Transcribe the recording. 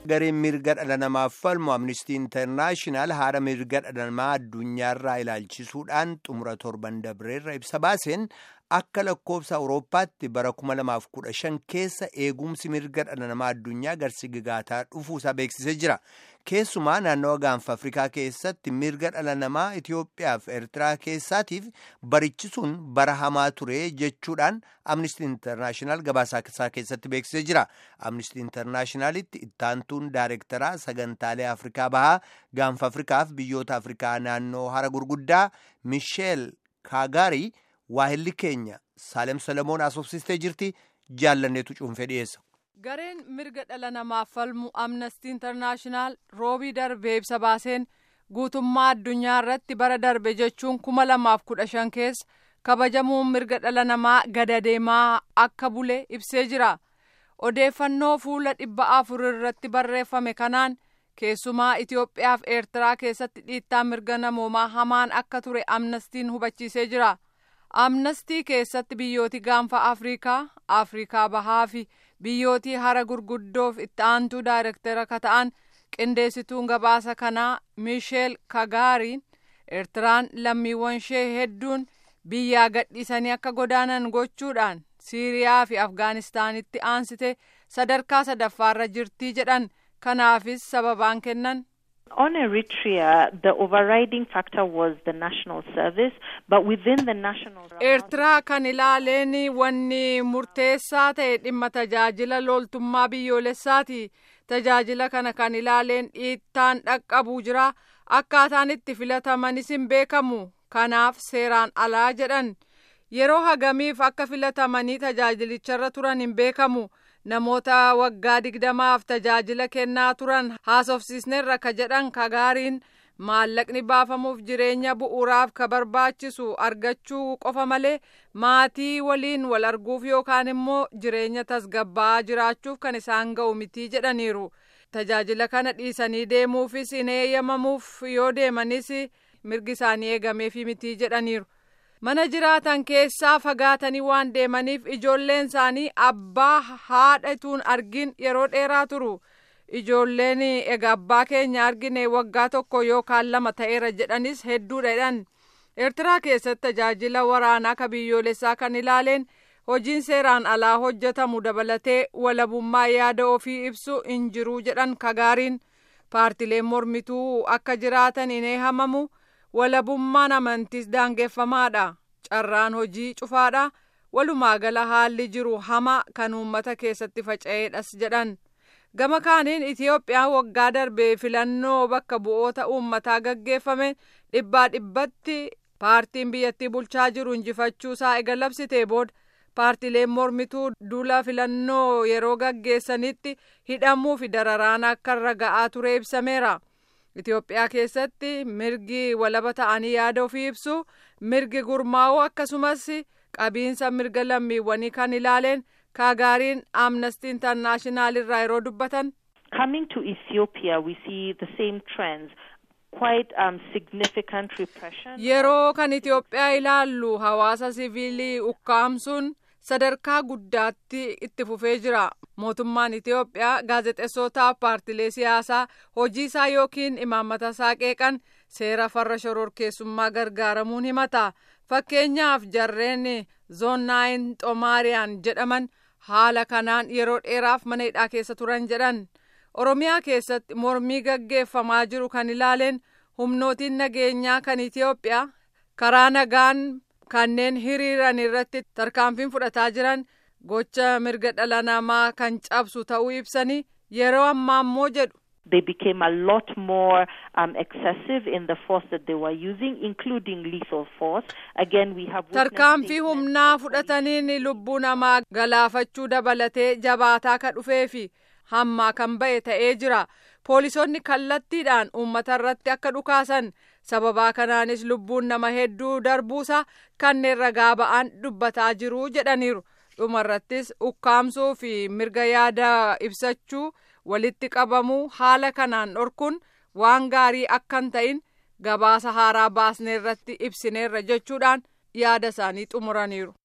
gareen mirga dhala namaaf falmu amnistii intarnaashinaal haala mirga dhala namaa addunyaarraa ilaalchisuudhaan xumura torban dabreerra ibsa baaseen akka lakkoofsa awurooppaatti bara 2015 keessa eegumsi mirga dhala namaa addunyaa garsigigaataa dhufuusaa beeksisee jira. Keessumaa naannawa gaanfa Afrikaa keessatti mirga dhala namaa Itoophiyaa fi Eertiraa keessaatiif barichisuun bara hamaa ture jechuudhaan Amnistii Intarnaashinaal gabaasaa isaa keessatti beeksisee jira. Amnistii Intarnaashinaalitti ittaantuun daayirektaraa sagantaalee Afrikaa bahaa gaanfa Afrikaaf biyyoota Afrikaa naannoo hara gurguddaa Misheel Kaagaarii waahilli keenya Saalem Salamoon asoofsistee jirti jaallanneetu cuunfee dhiyeessa. gareen mirga dhala namaaf falmu amnestii intarnaashinaal roobii darbe ibsa baaseen guutummaa addunyaa irratti bara darbe jechuun kuma lamaaf kudha shan keessa kabajamuun mirga dhala namaa gada deemaa akka bule ibsee jira odeeffannoo fuula dhibba afur irratti barreeffame kanaan keessumaa Itoophiyaa fi Eertiraa keessatti dhiittaa mirga namoomaa hamaan akka ture amnestiin hubachiisee jira amnestii keessatti biyyooti gaanfa afriikaa afriikaa bahaa fi biyyootii hara gurguddoof itti aantuu daayirektara ka ta'an qindeessituun gabaasa kanaa miisheel kagaariin eertiraan lammiiwwan ishee hedduun biyyaa gadhiisanii akka godaanan gochuudhaan siiriyaa fi afgaanistaanitti aansite sadarkaa sadaffaarra jirtii jedhan kanaafis sababaan kennan On Eritrea, the overriding factor was the national service, but within the national Eertiraa kan ilaaleen wanni murteessaa ta'e dhimma tajaajila loltummaa biyyoolessaati. Tajaajila kana kan ilaaleen dhiittaan dhaqqabuu jira. Akkaataan itti filatamanis hin beekamu. Kanaaf seeraan alaa jedhan. Yeroo hagamiif akka filatamanii tajaajilicharra turan hin beekamu. namoota waggaa digdamaaf tajaajila kennaa turan haasofsiisneerra ka jedhan kagaariin maallaqni baafamuuf jireenya bu'uuraaf ka barbaachisu argachuu qofa malee maatii waliin wal arguuf yookaan immoo jireenya tasgabbaa'aa jiraachuuf kan isaan ga'u mitii jedhaniiru tajaajila kana dhiisanii deemuufis hin eeyyamamuuf yoo deemanis mirgi isaanii eegameefi mitii jedhaniiru. mana jiraatan keessaa fagaatanii waan deemaniif ijoolleen isaanii abbaa haadhatuun argin yeroo dheeraa turu ijoolleen egaa abbaa keenya argine waggaa tokko yookaan lama ta'eera jedhanis hedduudha jedhan eertiraa keessatti tajaajila waraanaa ka biyyoolessaa kan ilaaleen hojiin seeraan alaa hojjetamu dabalatee walabummaa yaada ofii ibsu hin jiru jedhan kagaariin paartileen mormituu akka jiraatan hin eeyyamamu. walabummaan amantiis daangeffamaadha carraan hojii cufaadha walumaa gala haalli jiru hama kan uummata keessatti faca'eedhas jedhan gama kaaniin itiyoophiyaan waggaa darbee filannoo bakka bu'oota uummataa gaggeeffame dhibbaa dhibbatti paartiin biyyattii bulchaa jiru injifachuu isaa ega labsitee booda paartileen mormituu duula filannoo yeroo gaggeessanitti hidhamuu fi dararaan akka irra ga'aa ture ibsameera. Itoophiyaa keessatti mirgi walaba ta'anii yaada ofii ibsu mirgi gurmaa'uu akkasumas qabiinsa mirga lammiiwwanii kan ilaaleen kaagaariin amnesty internaashinaal irraa yeroo dubbatan. Coming to Ethiopia, we see the same trends. Quite um, significant repression. Yeroo kan Itoophiyaa ilaallu hawaasa siviilii ukkaamsuun sadarkaa guddaatti itti fufee jira mootummaan itiyoophiyaa gaazexeessootaaf paartilee siyaasaa hojii isaa yookiin imaammata isaa qeeqan seera farra shororkeessummaa gargaaramuun himata fakkeenyaaf jarreen zoonnaayin xomaariyaan jedhaman haala kanaan yeroo dheeraaf mana hidhaa keessa turan jedhan oromiyaa keessatti mormii gaggeeffamaa jiru kan ilaaleen humnootiin nageenyaa kan itiyoophiyaa karaa nagaan kanneen hiriiran irratti tarkaanfiin fudhataa jiran gocha mirga dhala namaa kan cabsu ta'uu ibsanii yeroo ammaa immoo jedhu. They became a lot more um, excessive in the force that they were using, including lethal force. Again, we have tarkaanfii humnaa fudhataniin lubbuu namaa galaafachuu dabalatee jabaataa ka dhufeefi hammaa kan ba'e ta'ee jira. Poolisoonni kallattiidhaan uummata irratti akka dhukaasan sababaa kanaanis lubbuun nama hedduu darbuusa kanneen ragaa ba'an dubbataa jiru jedhaniiru dhumarrattis ukkaamsuu fi mirga yaada ibsachuu walitti qabamuu haala kanaan dhorkuun waan gaarii akka hin ta'in gabaasa haaraa baasneerratti ibsineerra jechuudhaan yaada isaanii xumuraniiru.